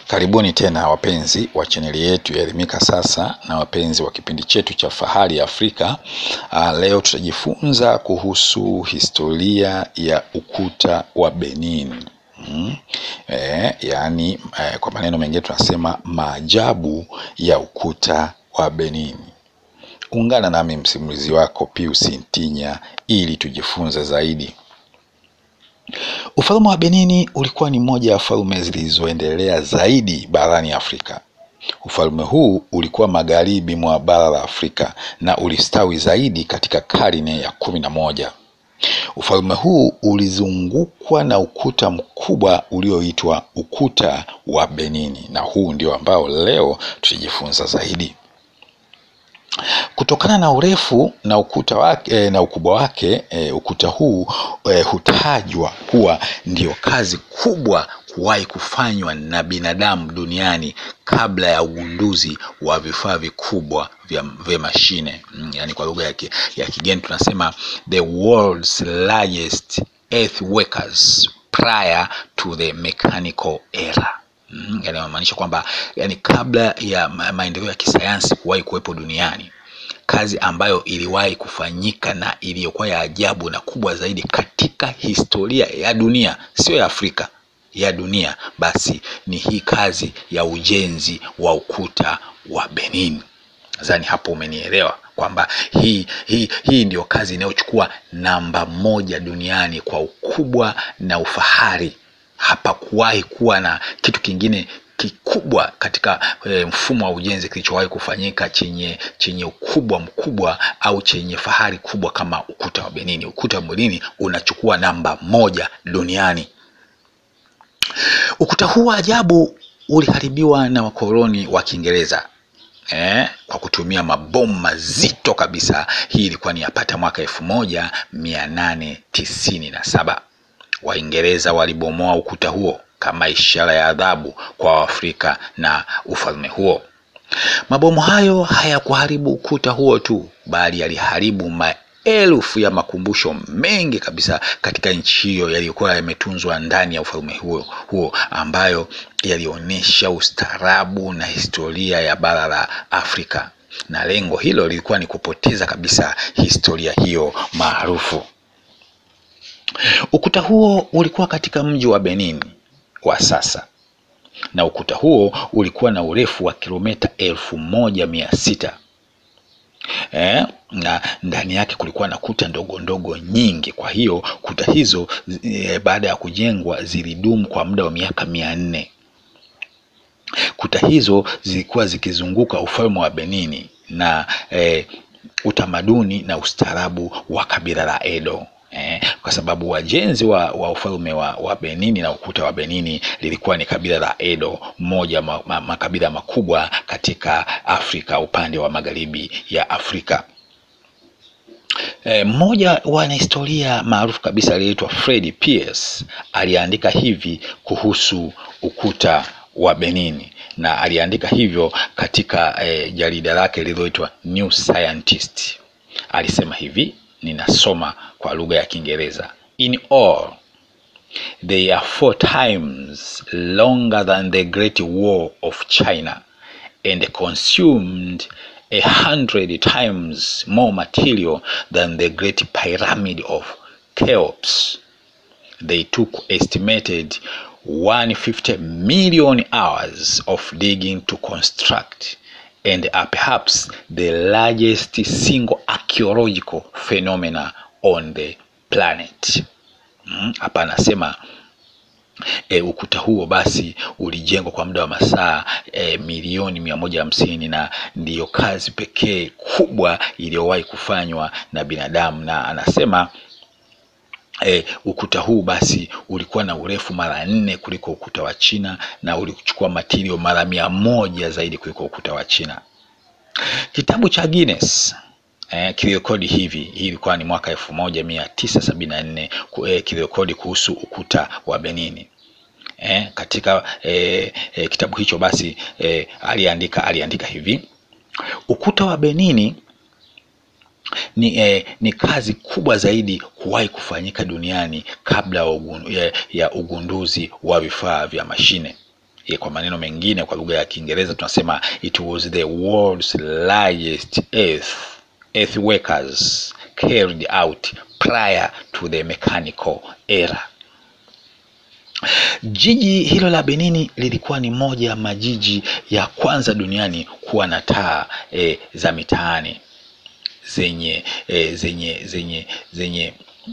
Karibuni tena wapenzi wa chaneli yetu ya Elimika Sasa na wapenzi wa kipindi chetu cha Fahari ya Afrika. Uh, leo tutajifunza kuhusu historia ya ukuta wa Benin. Mm. Eh, yaani eh, kwa maneno mengine tunasema maajabu ya ukuta wa Benin. Ungana nami msimulizi wako Pius Ntinya ili tujifunze zaidi. Ufalme wa Benini ulikuwa ni moja ya falme zilizoendelea zaidi barani Afrika. Ufalme huu ulikuwa magharibi mwa bara la Afrika na ulistawi zaidi katika karne ya kumi na moja. Ufalme huu ulizungukwa na ukuta mkubwa ulioitwa ukuta wa Benini, na huu ndio ambao leo tutajifunza zaidi. Kutokana na urefu na ukuta wake na ukubwa wake e, ukuta huu e, hutajwa kuwa ndio kazi kubwa kuwahi kufanywa na binadamu duniani kabla ya ugunduzi wa vifaa vikubwa vya, vya mashine mm, yani kwa lugha ya, ya kigeni tunasema the world's largest earthworks prior to the mechanical era. Mm, yani inamaanisha kwamba yani kabla ya ma maendeleo ya kisayansi kuwahi kuwepo duniani kazi ambayo iliwahi kufanyika na iliyokuwa ya ajabu na kubwa zaidi katika historia ya dunia, sio ya Afrika, ya dunia, basi ni hii kazi ya ujenzi wa ukuta wa Benin. Nadhani hapo umenielewa kwamba hii, hii, hii ndio kazi inayochukua namba moja duniani kwa ukubwa na ufahari. Hapakuwahi kuwa na kitu kingine kikubwa katika e, mfumo wa ujenzi kilichowahi kufanyika chenye chenye ukubwa mkubwa au chenye fahari kubwa kama ukuta wa Benini. Ukuta wa Benini unachukua namba moja duniani. Ukuta huu wa ajabu uliharibiwa na wakoloni wa Kiingereza eh, kwa kutumia mabomu mazito kabisa. Hii ilikuwa ni yapata mwaka elfu moja mia nane tisini na saba. Waingereza walibomoa ukuta huo kama ishara ya adhabu kwa Waafrika na ufalme huo. Mabomu hayo hayakuharibu ukuta huo tu, bali yaliharibu maelfu ya makumbusho mengi kabisa katika nchi hiyo yaliyokuwa yametunzwa ndani ya ufalme huo, huo ambayo yalionyesha ustaarabu na historia ya bara la Afrika, na lengo hilo lilikuwa ni kupoteza kabisa historia hiyo maarufu. Ukuta huo ulikuwa katika mji wa Benin wa sasa na ukuta huo ulikuwa na urefu wa kilomita elfu moja mia sita eh, na ndani yake kulikuwa na kuta ndogo ndogo nyingi. Kwa hiyo kuta hizo e, baada ya kujengwa zilidumu kwa muda wa miaka mia nne. Kuta hizo zilikuwa zikizunguka ufalme wa Benini na e, utamaduni na ustaarabu wa kabila la Edo. Eh, kwa sababu wajenzi wa, wa ufalme wa, wa Benini na ukuta wa Benini lilikuwa ni kabila la Edo, moja ma, ma, makabila makubwa katika Afrika upande wa magharibi ya Afrika. Eh, mmoja wa wanahistoria maarufu kabisa aliyeitwa Fred Pierce aliandika hivi kuhusu ukuta wa Benini na aliandika hivyo katika eh, jarida lake lililoitwa New Scientist. Alisema hivi Ninasoma kwa lugha ya Kiingereza. In all they are four times longer than the Great Wall of China and consumed a hundred times more material than the Great Pyramid of Cheops. They took estimated 150 million hours of digging to construct and are perhaps the largest single archaeological phenomena on the planet. Hapa mm, anasema e, ukuta huo basi ulijengwa kwa muda wa masaa e, milioni mia moja hamsini na ndiyo kazi pekee kubwa iliyowahi kufanywa na binadamu, na anasema E, ukuta huu basi ulikuwa na urefu mara nne kuliko ukuta wa China na ulichukua matirio mara mia moja zaidi kuliko ukuta wa China. Kitabu cha Guinness eh, kilirekodi hivi, hii ilikuwa ni mwaka elfu moja mia tisa sabini na nne eh, kilirekodi kuhusu ukuta wa Benini. Eh, katika eh, eh, kitabu hicho basi eh, aliandika aliandika hivi ukuta wa Benini ni, eh, ni kazi kubwa zaidi kuwahi kufanyika duniani kabla ya, ugun, ya, ya ugunduzi wa vifaa vya mashine. kwa maneno mengine, kwa lugha ya Kiingereza tunasema it was the world's largest earth earthworks carried out prior to the mechanical era. Jiji hilo la Benini lilikuwa ni moja ya majiji ya kwanza duniani kuwa na taa e, za mitaani zenye e, zenye zenye zenye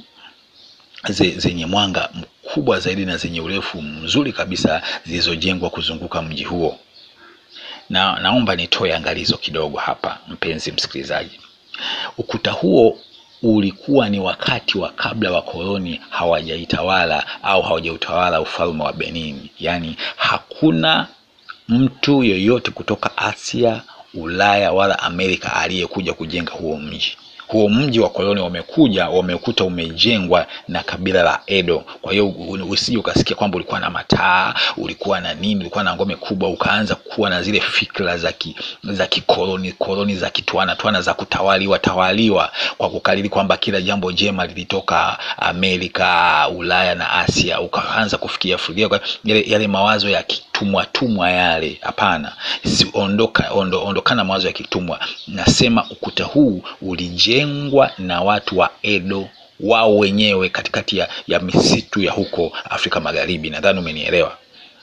zenye mwanga mkubwa zaidi na zenye urefu mzuri kabisa zilizojengwa kuzunguka mji huo. Na naomba nitoe angalizo kidogo hapa, mpenzi msikilizaji. Ukuta huo ulikuwa ni wakati wa kabla wakoloni hawajaitawala au hawajautawala ufalme wa Benin, yaani hakuna mtu yoyote kutoka Asia, Ulaya wala Amerika aliyekuja kujenga huo mji. Huo mji wa koloni wamekuja wamekuta umejengwa na kabila la Edo. Kwa hiyo usije ukasikia kwamba ulikuwa na mataa, ulikuwa na nini, ulikuwa na ngome kubwa, ukaanza kuwa na zile fikra za ki, za kikoloni koloni za kitwana twana za kutawaliwa tawaliwa kwa kukariri kwamba kila jambo jema lilitoka Amerika, Ulaya na Asia, ukaanza kufikiria fikiria yale, yale mawazo ya kitumwa tumwa yale. Hapana, si ondoka, ondo, ondokana mawazo ya kitumwa. Nasema ukuta huu ulijengwa na watu wa Edo wao wenyewe katikati ya, ya misitu ya huko Afrika Magharibi. Nadhani umenielewa.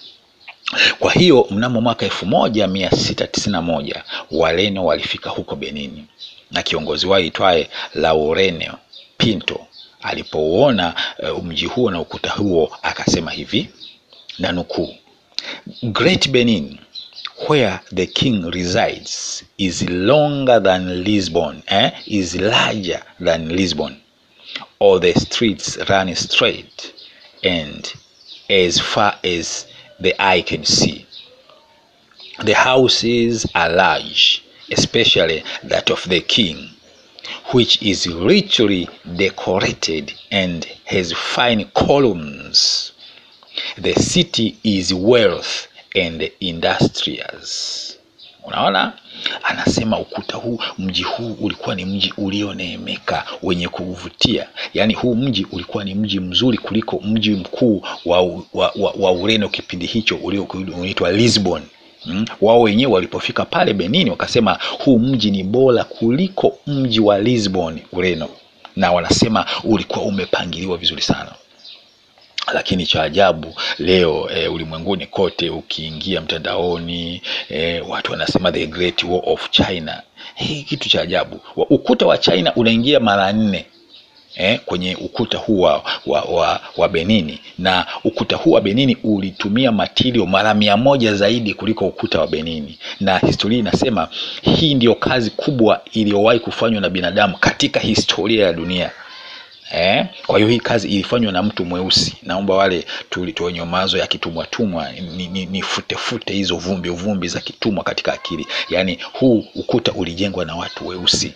Kwa hiyo mnamo mwaka elfu moja mia sita tisini na moja Wareno walifika huko Benini na kiongozi wao itwaye Laurenio Pinto alipouona uh, mji huo na ukuta huo akasema hivi na nukuu, Great Benin where the king resides is longer than Lisbon eh? is larger than Lisbon all the streets run straight and as far as the eye can see the houses are large especially that of the king which is richly decorated and has fine columns the city is wealth and industrious. Unaona, anasema ukuta huu, mji huu ulikuwa ni mji ulioneemeka wenye kuvutia. Yaani huu mji ulikuwa ni mji mzuri kuliko mji mkuu wa, wa, wa, wa Ureno kipindi hicho ulioitwa Lisbon. Hmm. Wao wenyewe walipofika pale Benini wakasema huu mji ni bora kuliko mji wa Lisbon Ureno, na wanasema ulikuwa umepangiliwa vizuri sana lakini cha ajabu leo e, ulimwenguni kote ukiingia mtandaoni e, watu wanasema the great wall of China. Hii kitu cha ajabu. Ukuta wa China unaingia mara nne eh, kwenye ukuta huu wa, wa, wa, wa Benini na ukuta huu wa Benini ulitumia matirio mara mia moja zaidi kuliko ukuta wa Benini, na historia inasema hii ndiyo kazi kubwa iliyowahi kufanywa na binadamu katika historia ya dunia. Eh, kwa hiyo hii kazi ilifanywa na mtu mweusi. Naomba wale wenye mawazo ya kitumwa tumwa ni, ni, ni fute fute hizo vumbi vumbi za kitumwa katika akili. Yaani huu ukuta ulijengwa na watu weusi.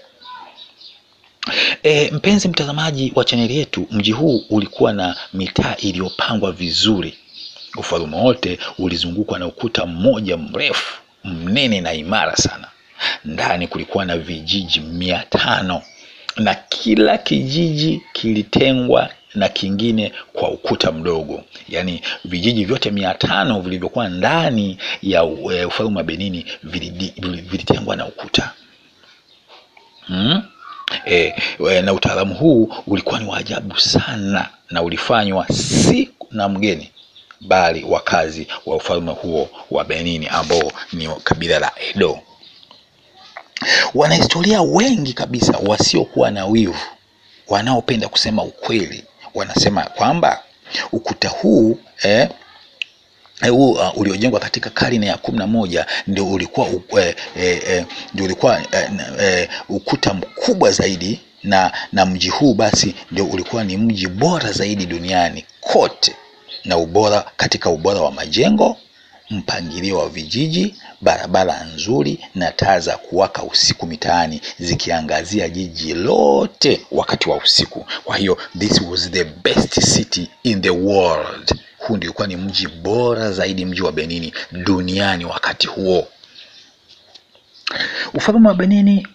E, mpenzi mtazamaji wa chaneli yetu, mji huu ulikuwa na mitaa iliyopangwa vizuri. Ufalme wote ulizungukwa na ukuta mmoja mrefu mnene na imara sana. Ndani kulikuwa na vijiji mia tano na kila kijiji kilitengwa na kingine kwa ukuta mdogo. Yaani vijiji vyote mia tano vilivyokuwa ndani ya ufalme wa Benini vilitengwa na ukuta hmm? E, na utaalamu huu ulikuwa ni wa ajabu sana na ulifanywa si na mgeni bali wakazi wa ufalme huo wa Benini ambao ni kabila la Edo. Wanahistoria wengi kabisa wasiokuwa na wivu, wanaopenda kusema ukweli, wanasema kwamba ukuta huu eh, huu uh, uliojengwa katika karne ya kumi na moja ndio ulikuwa uh, eh, eh, ndio ulikuwa eh, eh, ukuta mkubwa zaidi na na mji huu basi ndio ulikuwa ni mji bora zaidi duniani kote, na ubora katika ubora wa majengo, mpangilio wa vijiji, barabara nzuri na taa za kuwaka usiku mitaani zikiangazia jiji lote wakati wa usiku. Kwa hiyo this was the best city in the world. Huu ndio ulikuwa ni mji bora zaidi, mji wa Benini duniani wakati huo. Ufalme wa Benini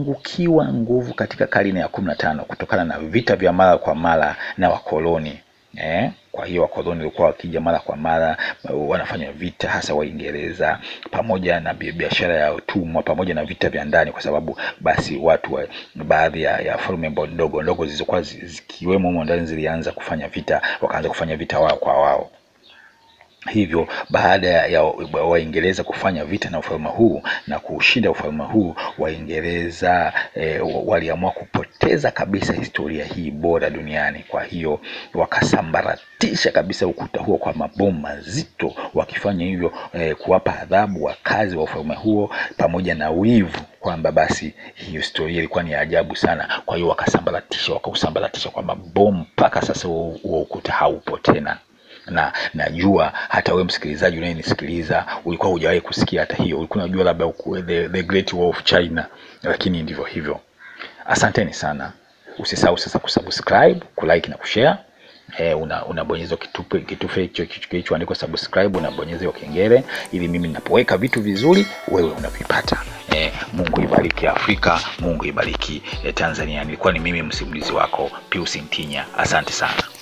ulipungukiwa nguvu katika karne ya kumi na tano kutokana na vita vya mara kwa mara na wakoloni Eh, kwa hiyo wakoloni walikuwa wakija mara kwa mara, wanafanya vita hasa Waingereza, pamoja na biashara ya utumwa, pamoja na vita vya ndani, kwa sababu basi watu wa, baadhi ya, ya falme ndogo ndogo zilizokuwa zikiwemo humo ndani zilianza kufanya vita, wakaanza kufanya vita wao kwa wao. Hivyo baada ya Waingereza kufanya vita na ufalme huu na kuushinda ufalme huu, Waingereza e, waliamua kupoteza kabisa historia hii bora duniani. Kwa hiyo wakasambaratisha kabisa ukuta huo kwa mabomu mazito, wakifanya hivyo e, kuwapa adhabu wakazi wa ufalme huo pamoja na wivu kwamba basi hiyo historia ilikuwa ni ajabu sana. Kwa hiyo wakasambaratisha, wakausambaratisha kwa mabomu mpaka sasa huo ukuta haupo tena na najua hata wewe msikilizaji unayenisikiliza ulikuwa hujawahi kusikia hata hiyo, ulikuwa unajua labda the, the Great Wall of China, lakini ndivyo hivyo. Asanteni sana, usisahau sasa kusubscribe, kulike na kushare. Eh, unabonyeza una kitufe kitufe hicho kilichoandikwa subscribe, unabonyeza hiyo kengele ili mimi ninapoweka vitu vizuri wewe unavipata. Eh, Mungu ibariki Afrika, Mungu ibariki eh, Tanzania. Nilikuwa ni mimi msimulizi wako Pius Ntinya, asante sana.